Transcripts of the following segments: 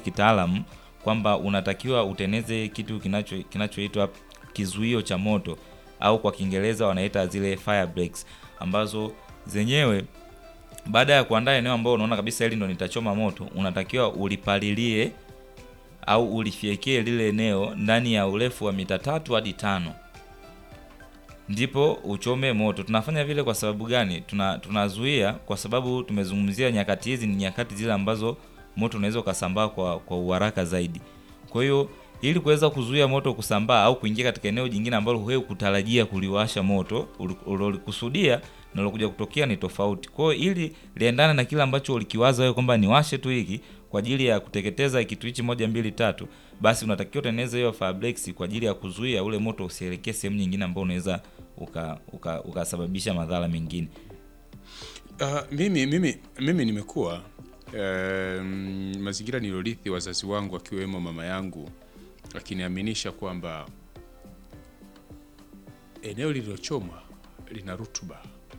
kitaalamu kwamba unatakiwa uteneze kitu kinacho kinachoitwa kizuio cha moto au kwa Kiingereza wanaita zile fire breaks ambazo zenyewe baada ya kuandaa eneo ambao unaona kabisa hili ndo nitachoma moto, unatakiwa ulipalilie au ulifyekie lile eneo ndani ya urefu wa mita tatu hadi tano ndipo uchome moto. Tunafanya vile kwa sababu gani? Tuna tunazuia kwa sababu tumezungumzia nyakati hizi ni nyakati zile ambazo moto unaweza ukasambaa kwa kwa uharaka zaidi. Kwa hiyo ili kuweza kuzuia moto kusambaa au kuingia katika eneo jingine ambalo wewe kutarajia kuliwasha moto ulilikusudia na lilokuja kutokea ni tofauti. Kwa hiyo ili liendane na kile ambacho ulikiwaza wewe kwamba niwashe tu hiki kwa ajili ya kuteketeza kitu hichi moja mbili tatu, basi unatakiwa utengeneze hiyo fire breaks kwa ajili ya kuzuia ule moto usielekee sehemu nyingine ambayo unaweza ukasababisha uka, uka madhara mengine. Uh, mimi mimi mimi nimekuwa um, mazingira nilorithi wazazi wangu akiwemo mama yangu akiniaminisha kwamba eneo lililochomwa lina rutuba,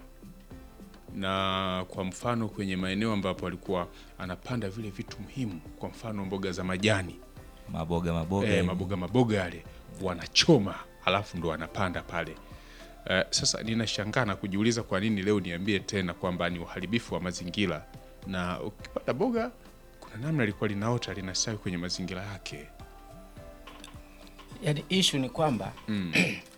na kwa mfano kwenye maeneo ambapo alikuwa anapanda vile vitu muhimu, kwa mfano mboga za majani, maboga maboga, eh, maboga maboga yale wanachoma, halafu ndo wanapanda pale. Uh, sasa ninashangaa na kujiuliza kwa nini leo niambie tena kwamba ni uharibifu wa mazingira, na ukipanda boga kuna namna lilikuwa linaota linastawi kwenye mazingira yake. Yaani ishu ni kwamba Mm.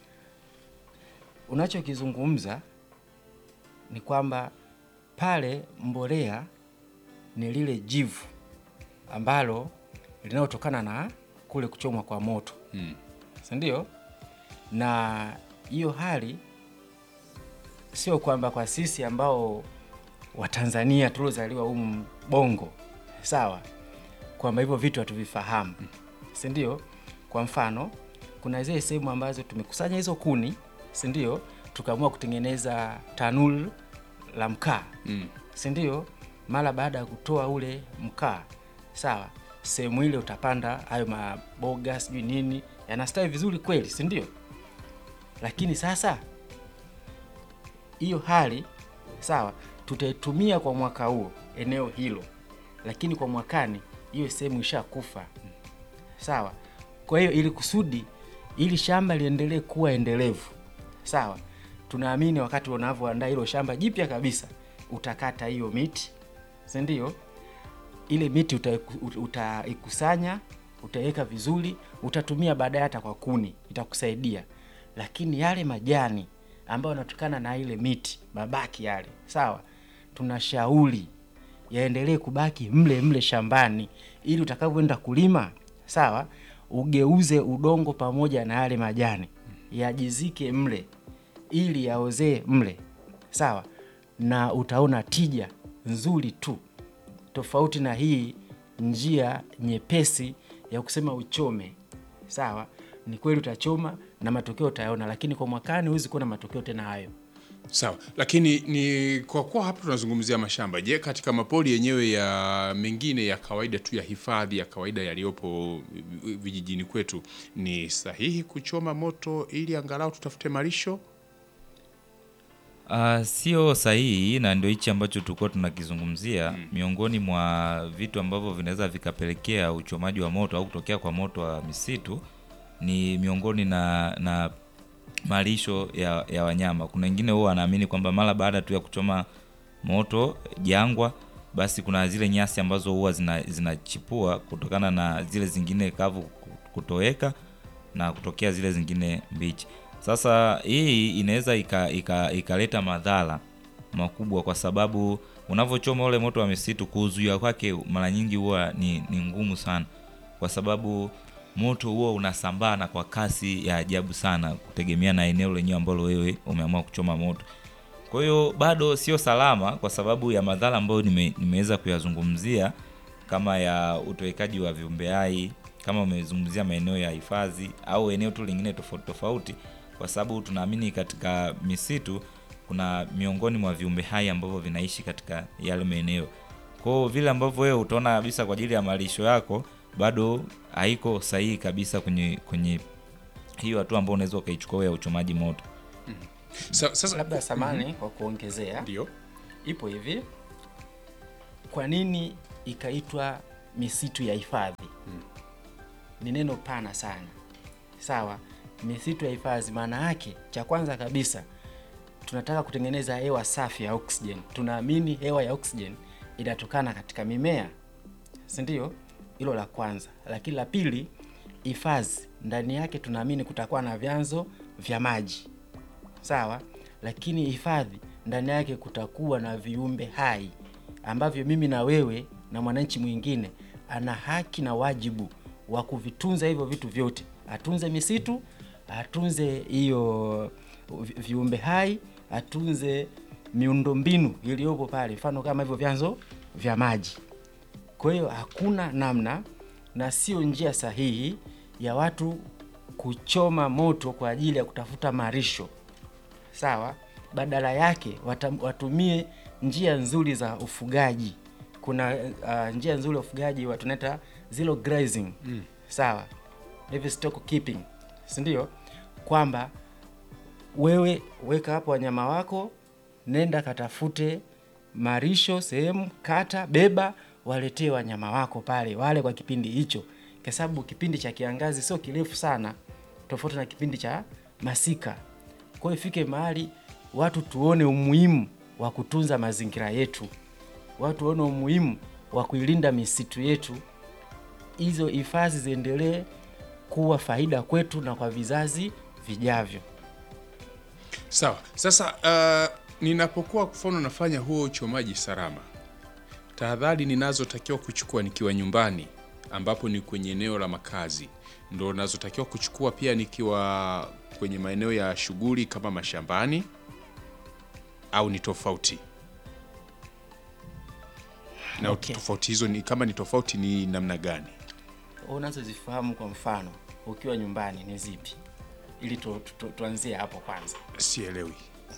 unachokizungumza ni kwamba pale mbolea ni lile jivu ambalo linalotokana na kule kuchomwa kwa moto Mm. si ndio? Na hiyo hali sio kwamba kwa sisi ambao Watanzania tuliozaliwa humu Bongo, sawa, kwamba hivyo vitu hatuvifahamu, si ndio? Kwa mfano, kuna zile sehemu ambazo tumekusanya hizo kuni, si ndio, tukaamua kutengeneza tanuru la mkaa Mm. si ndio? Mara baada ya kutoa ule mkaa, sawa, sehemu ile utapanda hayo maboga sijui nini, yanastawi vizuri kweli, si ndio? Lakini sasa hiyo hali sawa, tutaitumia kwa mwaka huo eneo hilo, lakini kwa mwakani hiyo sehemu ishakufa, sawa. Kwa hiyo ili kusudi ili shamba liendelee kuwa endelevu, sawa, tunaamini wakati unavyoandaa hilo shamba jipya kabisa, utakata hiyo miti, si ndio? Ile miti utaiku- utaikusanya, utaiweka vizuri, utatumia baadaye hata kwa kuni, itakusaidia. Lakini yale majani ambayo yanatokana na ile miti, mabaki yale, sawa, tunashauri yaendelee kubaki mle mle shambani, ili utakavyoenda kulima, sawa, ugeuze udongo pamoja na yale majani yajizike mle, ili yaozee mle, sawa, na utaona tija nzuri tu, tofauti na hii njia nyepesi ya kusema uchome. Sawa, ni kweli utachoma na matokeo utayaona, lakini kwa mwakani huwezi kuona matokeo tena hayo. Sawa, lakini ni kwa kuwa hapa tunazungumzia mashamba. Je, katika mapori yenyewe ya mengine ya kawaida tu ya hifadhi ya kawaida yaliyopo vijijini kwetu, ni sahihi kuchoma moto ili angalau tutafute malisho? Uh, sio sahihi na ndio hichi ambacho tulikuwa tunakizungumzia miongoni mwa vitu ambavyo vinaweza vikapelekea uchomaji wa moto au kutokea kwa moto wa misitu ni miongoni na na malisho ya, ya wanyama. Kuna wengine huwa wanaamini kwamba mara baada tu ya kuchoma moto jangwa, basi kuna zile nyasi ambazo huwa zina- zinachipua kutokana na zile zingine kavu kutoweka na kutokea zile zingine mbichi. Sasa hii inaweza ikaleta ika, ikaleta madhara makubwa, kwa sababu unavyochoma ule moto wa misitu, kuzuia kwake mara nyingi huwa ni, ni ngumu sana, kwa sababu moto huo unasambaa na kwa kasi ya ajabu sana, kutegemea na eneo lenyewe ambalo wewe umeamua kuchoma moto. Kwa hiyo bado sio salama kwa sababu ya madhara ambayo nime, nimeweza kuyazungumzia kama ya utowekaji wa viumbe hai, kama umezungumzia maeneo ya hifadhi au eneo tu lingine tofauti tofauti, kwa sababu tunaamini katika misitu kuna miongoni mwa viumbe hai ambavyo vinaishi katika yale maeneo. Kwa hiyo vile ambavyo wewe utaona kabisa kwa ajili ya malisho yako bado haiko sahihi kabisa kwenye kwenye hiyo hatua ambayo unaweza ukaichukua ya uchomaji moto. Sa, sasa Labda samani kwa kuongezea, ndio ipo hivi, kwa nini ikaitwa misitu ya hifadhi ni neno pana sana sawa misitu ya hifadhi maana yake cha kwanza kabisa tunataka kutengeneza hewa safi ya oxygen tunaamini hewa ya oxygen inatokana katika mimea si ndio hilo la kwanza lakini la pili hifadhi ndani yake tunaamini kutakuwa na vyanzo vya maji sawa lakini hifadhi ndani yake kutakuwa na viumbe hai ambavyo mimi na wewe na mwananchi mwingine ana haki na wajibu wa kuvitunza hivyo vitu vyote atunze misitu atunze hiyo vi- viumbe hai atunze miundombinu iliyopo pale mfano kama hivyo vyanzo vya maji kwa hiyo hakuna namna na sio njia sahihi ya watu kuchoma moto kwa ajili ya kutafuta marisho sawa badala yake watam, watumie njia nzuri za ufugaji kuna uh, njia nzuri ya ufugaji wa tunaita zero grazing mm. sawa livestock keeping si ndio kwamba wewe weka hapo wanyama wako nenda katafute marisho sehemu kata beba waletee wanyama wako pale wale kwa kipindi hicho kwa sababu kipindi cha kiangazi sio kirefu sana tofauti na kipindi cha masika kwa hiyo ifike mahali watu tuone umuhimu wa kutunza mazingira yetu watu waone umuhimu wa kuilinda misitu yetu hizo hifadhi ziendelee kuwa faida kwetu na kwa vizazi vijavyo Sawa. Sasa uh, ninapokuwa kwa mfano nafanya huo uchomaji salama, tahadhari ninazotakiwa kuchukua nikiwa nyumbani, ambapo ni kwenye eneo la makazi, ndo nazotakiwa kuchukua pia nikiwa kwenye maeneo ya shughuli kama mashambani, au ni tofauti? Na Okay. tofauti hizo ni kama ni tofauti ni namna gani? unazozifahamu kwa mfano ukiwa nyumbani ni zipi ili tu, tu, tu, tuanzie hapo kwanza Sielewi.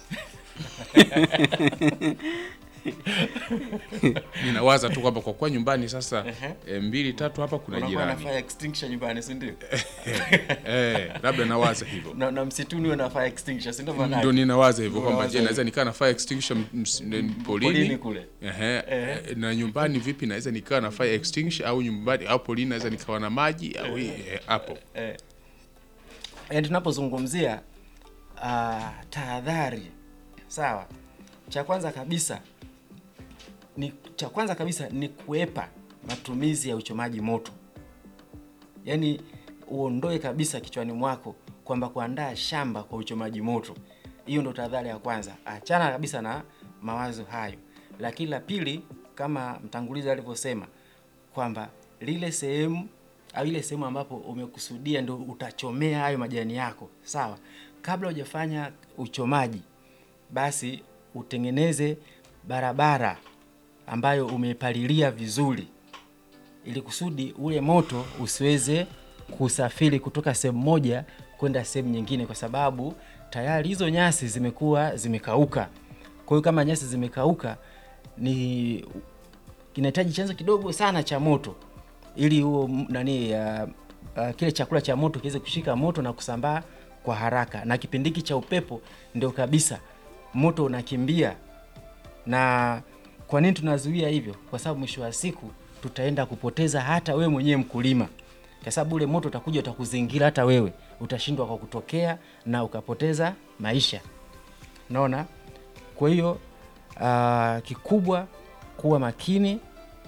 Ninawaza tu kwamba kwa kuwa nyumbani sasa e, mbili tatu hapa kuna unakuwa na jirani fire extinguisher nyumbani si ndio eh, labda nawaza hivyo na, na msituni uwe na fire extinguisher si ndio maana ndo yake? ninawaza hivyo kwamba Unawaza je, naweza nikaa na fire extinguisher m- ms- n- polini polini kule Ehe, eh, na nyumbani vipi naweza nikaa na fire extinguisher au nyumbani au polini naweza nikawa na maji au eh, hapo yaani tunapozungumzia uh, tahadhari sawa cha kwanza kabisa ni cha kwanza kabisa ni kuepa matumizi ya uchomaji moto yaani uondoe kabisa kichwani mwako kwamba kuandaa shamba kwa uchomaji moto hiyo ndo tahadhari ya kwanza achana kabisa na mawazo hayo lakini la pili kama mtangulizi alivyosema kwamba lile sehemu au ile sehemu ambapo umekusudia ndo utachomea hayo majani yako sawa kabla hujafanya uchomaji basi utengeneze barabara ambayo umepalilia vizuri ili kusudi ule moto usiweze kusafiri kutoka sehemu moja kwenda sehemu nyingine kwa sababu tayari hizo nyasi zimekuwa zimekauka kwa hiyo kama nyasi zimekauka ni kinahitaji chanzo kidogo sana cha moto ili huo m- nani uh, uh, kile chakula cha moto kiweze kushika moto na kusambaa kwa haraka na kipindi hiki cha upepo ndio kabisa moto unakimbia na kwa nini tunazuia hivyo kwa sababu mwisho wa siku tutaenda kupoteza hata wewe mwenyewe mkulima kwa sababu ule moto utakuja utakuzingira hata wewe utashindwa kwa kutokea na ukapoteza maisha naona kwa hiyo uh, kikubwa kuwa makini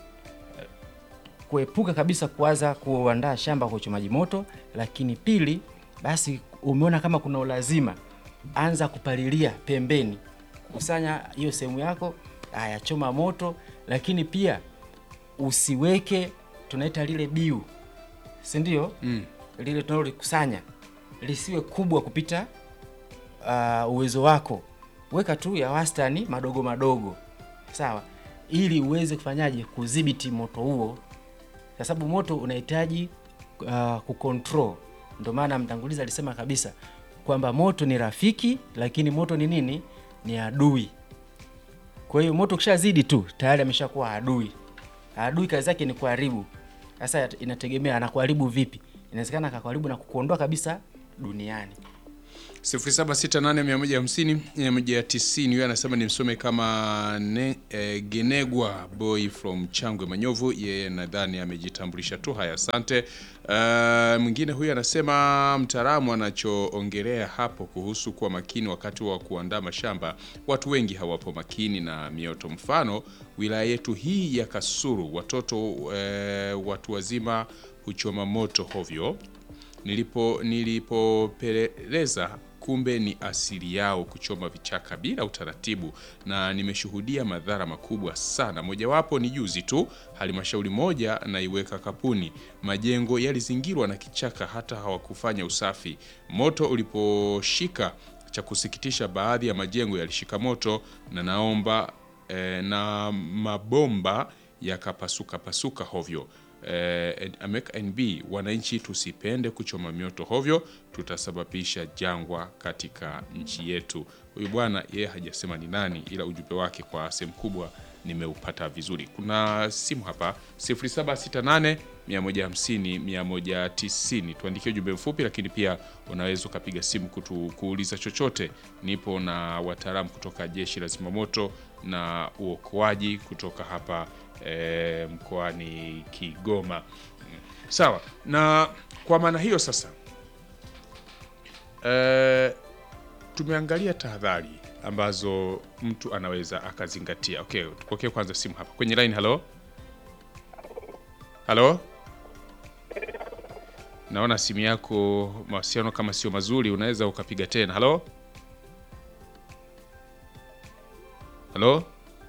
kuepuka kabisa kuanza kuandaa shamba kwa uchomaji moto lakini pili basi umeona kama kuna ulazima anza kupalilia pembeni kusanya hiyo sehemu yako haya choma moto lakini pia usiweke tunaita lile biu si ndio mm. lile tunalolikusanya lisiwe kubwa kupita uh, uwezo wako weka tu ya wastani madogo madogo sawa ili uweze kufanyaje kudhibiti moto huo kwa sababu moto unahitaji uh, kucontrol ndio maana mtangulizi alisema kabisa kwamba moto ni rafiki lakini moto ni nini ni adui kwa hiyo moto ukishazidi tu tayari ameshakuwa adui adui kazi yake ni kuharibu sasa inategemea anakuharibu vipi inawezekana akakuharibu na kukuondoa kabisa duniani 0768150190 huyo anasema nimsome kama ne, eh, Genegwa boy from Changwe Manyovu. Yeye nadhani amejitambulisha tu. Haya, asante. Uh, mwingine huyu anasema mtaalamu anachoongelea hapo kuhusu kuwa makini wakati wa kuandaa mashamba, watu wengi hawapo makini na mioto. Mfano wilaya yetu hii ya Kasulu, watoto eh, watu wazima huchoma moto hovyo nilipo nilipopeleleza kumbe ni asili yao kuchoma vichaka bila utaratibu, na nimeshuhudia madhara makubwa sana. Mojawapo ni juzi tu, halmashauri moja naiweka Kapuni, majengo yalizingirwa na kichaka, hata hawakufanya usafi. Moto uliposhika, cha kusikitisha, baadhi ya majengo yalishika moto na naomba eh, na mabomba yakapasuka pasuka hovyo. Eh, America NB, wananchi tusipende kuchoma mioto hovyo, tutasababisha jangwa katika nchi yetu. Huyu bwana yeye hajasema ni nani, ila ujumbe wake kwa sehemu kubwa nimeupata vizuri. Kuna simu hapa 0768 150 190, tuandikie ujumbe mfupi, lakini pia unaweza ukapiga simu kutu, kuuliza chochote. Nipo na wataalamu kutoka jeshi la zimamoto na uokoaji kutoka hapa e, mkoani Kigoma. Sawa, na kwa maana hiyo sasa e, tumeangalia tahadhari ambazo mtu anaweza akazingatia. Okay, tupokee kwanza simu hapa kwenye line. Halo, halo, naona simu yako mawasiliano kama sio mazuri, unaweza ukapiga tena. Halo, halo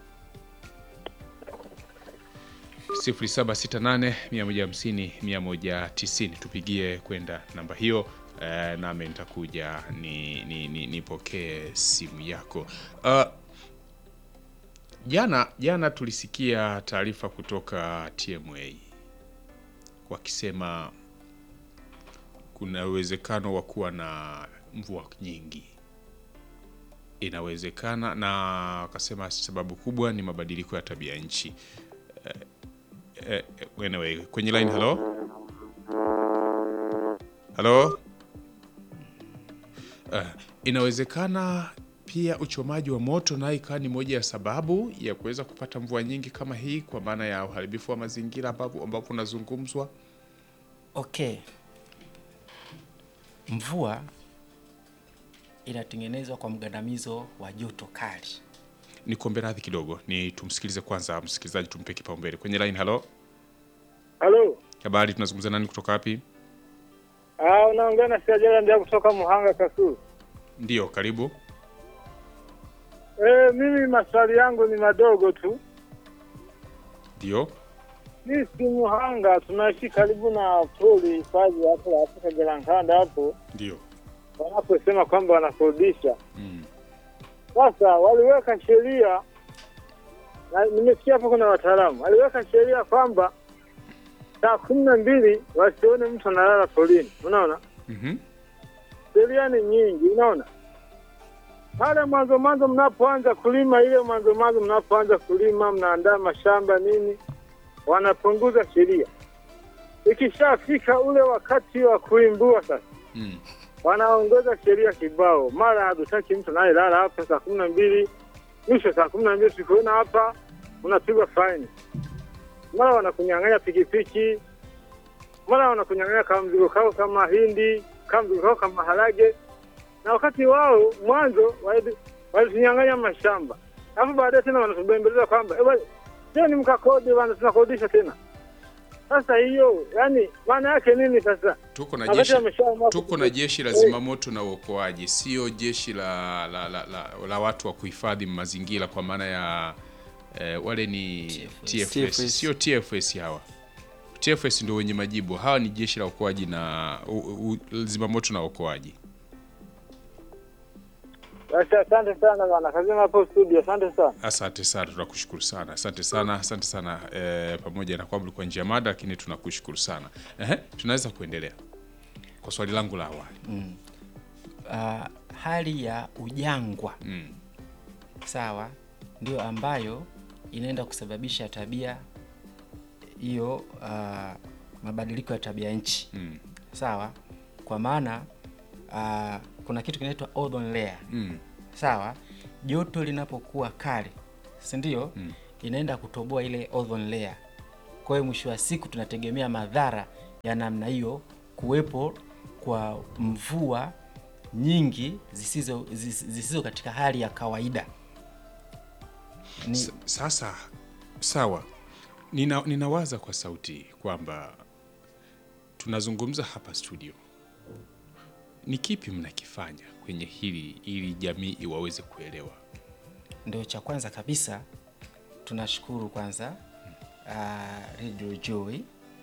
0768150190 tupigie kwenda namba hiyo. Eh, nami nitakuja ni, ni, ni, nipokee simu yako. Uh, jana jana tulisikia taarifa kutoka TMA wakisema kuna uwezekano wa kuwa na mvua nyingi, inawezekana, na wakasema sababu kubwa ni mabadiliko ya tabia nchi. Eh, anyway, kwenye line halo halo. Uh, inawezekana pia uchomaji wa moto nayo ikawa ni moja ya sababu ya kuweza kupata mvua nyingi kama hii, kwa maana ya uharibifu wa mazingira ambapo ambapo unazungumzwa. Okay, mvua inatengenezwa kwa mgandamizo wa joto kali. Ni kuombe radhi kidogo, ni tumsikilize kwanza msikilizaji, tumpe kipaumbele kwenye line. Halo, Halo. habari, tunazungumza nani kutoka wapi? Ah, unaongea na Siajala ndio kutoka Muhanga Kasulu. Ndio, karibu. Eh, mimi maswali yangu ni madogo tu. Ndio, Sisi Muhanga tunaishi karibu na pori hifadhi hapo la Afrika Galankanda hapo ndio. wanaposema kwamba wanakodisha. Mm. Sasa waliweka sheria na nimesikia hapo kuna wataalamu waliweka sheria kwamba saa kumi na mbili wasione mtu analala porini. Unaona? Mhm. sheria ni nyingi, unaona. Pale mwanzo mwanzo mnapoanza kulima, ile mwanzo mwanzo mnapoanza kulima, mnaandaa mashamba nini, wanapunguza sheria. Ikishafika ule wakati wa kuimbua sasa, Mm. wanaongeza sheria kibao, mara hatutaki mtu anayelala hapa saa kumi na mbili mwisho saa kumi na mbili sikuona hapa, unapigwa faini. Mara wanakunyang'anya pikipiki, mara wanakunyang'anya kama mzigo kao kama hindi, kama mzigo kao kama harage, na wakati wao mwanzo wali- walitunyang'anya mashamba, alafu baadaye tena wanatubembeleza kwamba eh, bwana, je, ni mkakodi bana, tunakodisha tena. Sasa hiyo yani maana yake nini sasa? Tuko na Wakati jeshi wameshaamua tuko na jeshi la zimamoto na uokoaji, sio jeshi la, la, la, la, la watu wa kuhifadhi mazingira kwa maana ya eh, wale ni TFS, TFS. sio TFS hawa. TFS ndio wenye majibu, hawa ni jeshi la uokoaji na u, u, zimamoto na uokoaji. Basi asante sana bana, kazima hapo studio, asante sana. Asante sana, tunakushukuru sana, asante sana, asante sana eh, pamoja na kwamba ulikuwa nje ya mada, lakini tunakushukuru sana. Ehe, tunaweza kuendelea kwa swali langu la awali. Ah, hali ya ujangwa Mm. sawa, ndio ambayo inaenda kusababisha tabia hiyo, ah, mabadiliko ya tabia nchi Mm. sawa, kwa maana ah, kuna kitu kinaitwa ozone layer Mm. sawa joto linapokuwa kali si ndio mm. inaenda kutoboa ile ozone layer kwa hiyo mwisho wa siku tunategemea madhara ya namna hiyo kuwepo kwa mvua nyingi zisizo, zis- zisizo katika hali ya kawaida ni, S- Sasa sawa, Nina, ninawaza kwa sauti kwamba tunazungumza hapa studio, ni kipi mnakifanya kwenye hili ili jamii iwaweze kuelewa? ndio cha kwanza kabisa tunashukuru kwanza uh, Radio Joy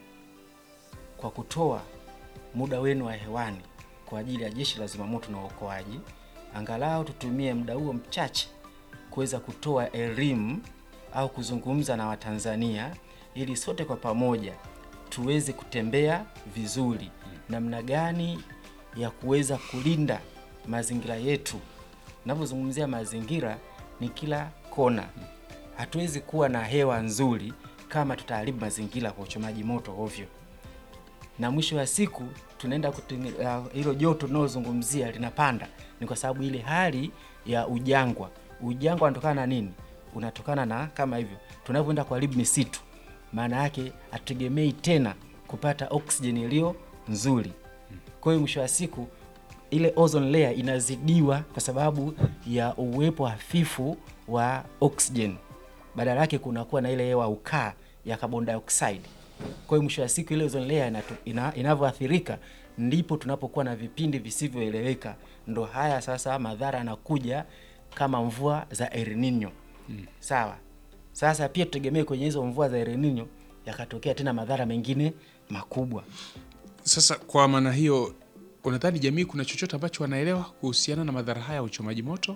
kwa kutoa muda wenu wa hewani kwa ajili ya jeshi la zimamoto na uokoaji. Angalau tutumie muda huo mchache kuweza kutoa elimu au kuzungumza na Watanzania ili sote kwa pamoja tuweze kutembea vizuri, namna gani ya kuweza kulinda mazingira yetu. Navyozungumzia mazingira ni kila kona. Hatuwezi kuwa na hewa nzuri kama tutaharibu mazingira kwa uchomaji moto ovyo na mwisho wa siku tunaenda kutenge- uh, hilo joto tunalozungumzia linapanda, ni kwa sababu ile hali ya ujangwa. Ujangwa unatokana na nini? Unatokana na kama hivyo tunavyoenda kuharibu misitu, maana yake hatutegemei tena kupata oksijeni iliyo nzuri. Kwa hiyo mwisho wa siku ile ozone layer inazidiwa kwa sababu ya uwepo hafifu wa oxygen. Badala yake kunakuwa na ile hewa ukaa ya carbon dioxide. Kwa hiyo mwisho wa siku ile ozone layer inatu- ina, inavyoathirika ndipo tunapokuwa na vipindi visivyoeleweka. Ndo haya sasa madhara yanakuja kama mvua za El Nino. Sawa. Sasa pia tutegemee kwenye hizo mvua za El Nino yakatokea tena madhara mengine makubwa. Sasa kwa maana hiyo, unadhani jamii kuna chochote ambacho wanaelewa kuhusiana na madhara haya ya uchomaji moto?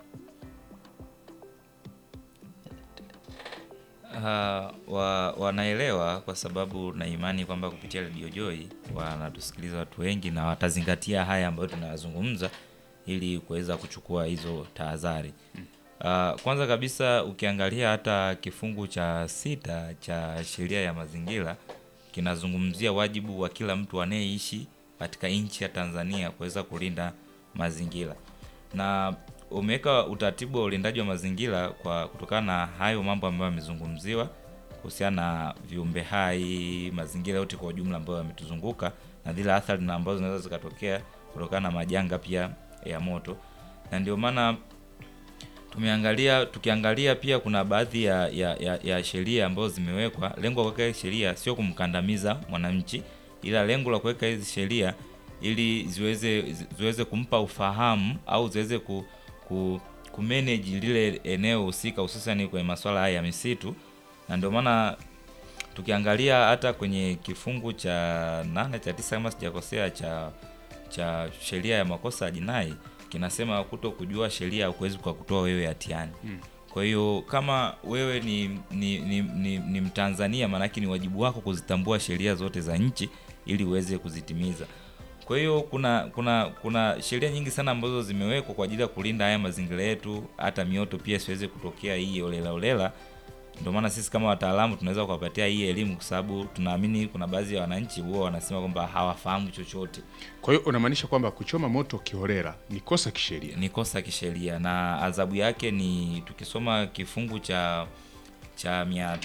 Uh, wa, wanaelewa kwa sababu na imani kwamba kupitia Radio Joy wanatusikiliza watu wengi na watazingatia haya ambayo tunayazungumza ili kuweza kuchukua hizo tahadhari. Uh, kwanza kabisa ukiangalia hata kifungu cha sita cha sheria ya mazingira kinazungumzia wajibu wa kila mtu anayeishi katika nchi ya Tanzania kuweza kulinda mazingira na umeweka utaratibu wa ulindaji wa mazingira kwa kutokana na hayo mambo ambayo yamezungumziwa kuhusiana na viumbe hai, mazingira yote kwa ujumla ambayo yametuzunguka na zile athari na ambazo zinaweza zikatokea kutokana na majanga pia ya moto, na ndio maana tumeangalia tukiangalia pia kuna baadhi ya, ya, ya, ya sheria ambazo zimewekwa. Lengo la kuweka hizi sheria sio kumkandamiza mwananchi, ila lengo la kuweka hizi sheria ili ziweze zi- ziweze kumpa ufahamu au ziweze ku, ku, kumanage lile eneo husika, hususan kwenye masuala haya ya misitu, na ndio maana tukiangalia hata kwenye kifungu cha nane cha tisa kama sijakosea cha cha sheria ya makosa ya jinai kinasema kuto kujua sheria hukuwezi kwa kutoa wewe hatiani. Kwa hiyo kama wewe ni ni, ni, ni, ni Mtanzania, maanake ni wajibu wako kuzitambua sheria zote za nchi ili uweze kuzitimiza. Kwa hiyo kuna kuna kuna sheria nyingi sana ambazo zimewekwa kwa ajili ya kulinda haya mazingira yetu, hata mioto pia siweze kutokea hii olela olela. Ndio maana sisi kama wataalamu tunaweza kuwapatia hii elimu, kwa sababu tunaamini kuna baadhi ya wananchi huwa wanasema kwamba hawafahamu chochote. Kwa hiyo unamaanisha kwamba kuchoma moto kiholela ni kosa kisheria? ni kosa kisheria na adhabu yake ni tukisoma kifungu cha cha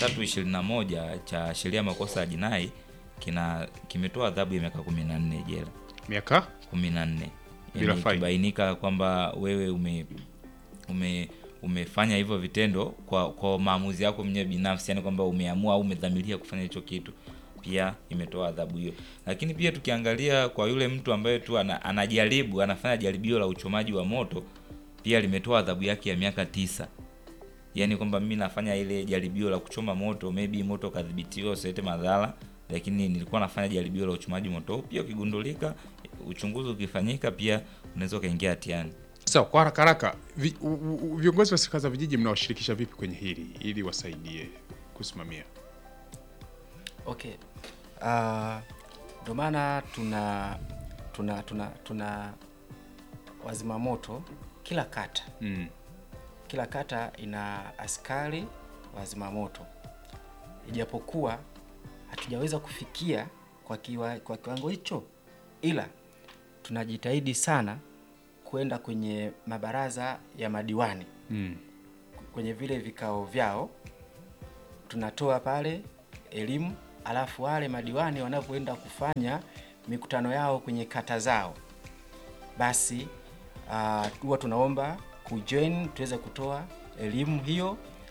321 cha sheria ya makosa ya jinai kina kimetoa adhabu ya miaka 14 jela Miaka 14 Bila yani faini. ikibainika kwamba wewe ume ume umefanya hivyo vitendo kwa kwa maamuzi yako mwenyewe binafsi, yani kwamba umeamua au umedhamiria kufanya hicho kitu, pia imetoa adhabu hiyo. Lakini pia tukiangalia kwa yule mtu ambaye tu ana, anajaribu anafanya jaribio la uchomaji wa moto, pia limetoa adhabu yake ya miaka tisa. Yani kwamba mimi nafanya ile jaribio la kuchoma moto, maybe moto kadhibitiwa usilete madhara, lakini nilikuwa nafanya jaribio la uchomaji moto, pia ukigundulika, uchunguzi ukifanyika, pia unaweza ukaingia hatiani. sawa. Kwa haraka haraka, vi, u- u- viongozi wa serikali za vijiji mnawashirikisha vipi kwenye hili ili wasaidie kusimamia? Okay. Ah, Ndio maana tuna tuna tuna tuna wazima moto kila kata. Mm. Kila kata ina askari wazima moto, ijapokuwa hatujaweza kufikia kwa, kiwa, kwa kiwango hicho, ila tunajitahidi sana kwenda kwenye mabaraza ya madiwani Mm. kwenye vile vikao vyao, tunatoa pale elimu, alafu wale madiwani wanapoenda kufanya mikutano yao kwenye kata zao, basi ah, huwa tunaomba kujoin tuweze kutoa elimu hiyo